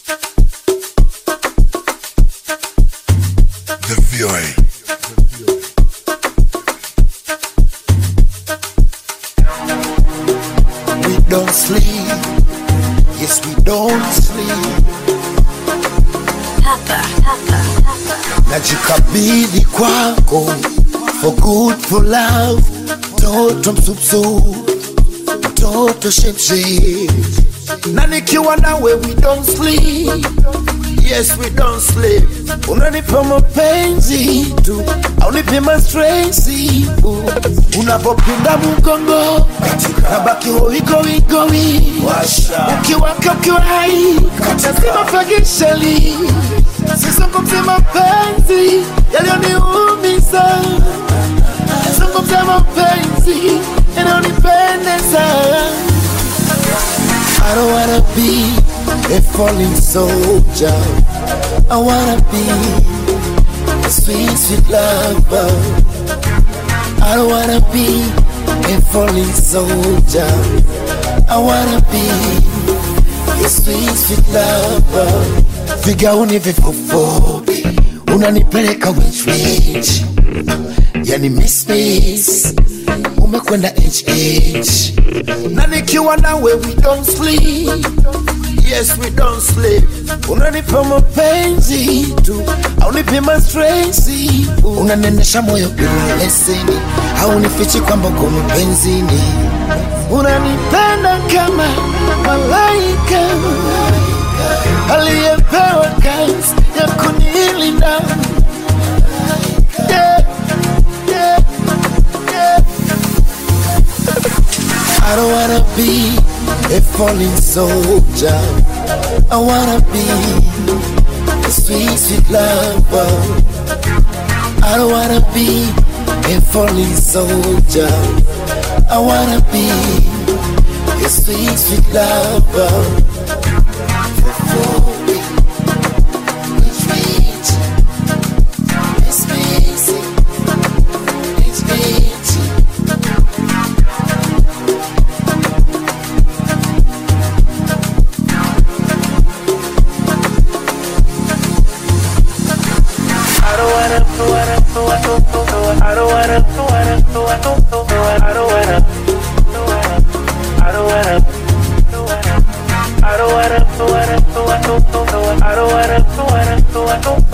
The VOA. We don't sleep. Yes, we don't sleep. Najikabidhi kwako for good for love. Toto msupsu, toto shepshe. Na nikiwa nawe we don't sleep. Yes, we don't sleep. Unanipa mapenzi tu, aunipi mastresi. Unapopinda mgongo, nabaki hoigoigowi. Ukiwaka ukiwa hai, lazima fagishali. Sizungumzi mapenzi yaliyoniumiza, zungumza mapenzi yanayonipendeza. I don't wanna be a falling soldier. I wanna be a sweet, sweet lover. I don't wanna be a falling soldier. I wanna be a sweet, sweet lover. Vigauni vifufupi unanipeleka which which, yani miss miss umekwenda HH na nikiwa nawe we don't sleep yes we don't sleep unanipa mapenzi tu aunipi mastresi unanenesha moyo bila leseni haunifichi kwamba uko mapenzini unanipenda kama malaika aliyepewa kazi ya kunilinda yeah, yeah, yeah. I don't wanna be a falling soldier. I wanna be a sweet, sweet lover. I don't wanna be a falling soldier. I wanna be a sweet, sweet lover. Sweet, it's easy, it's easy. I don't wanna, wanna, wanna, I don't wanna, wanna, wanna, I don't wanna, I don't wanna, I don't wanna, wanna, wanna, I don't wanna, wanna, wanna,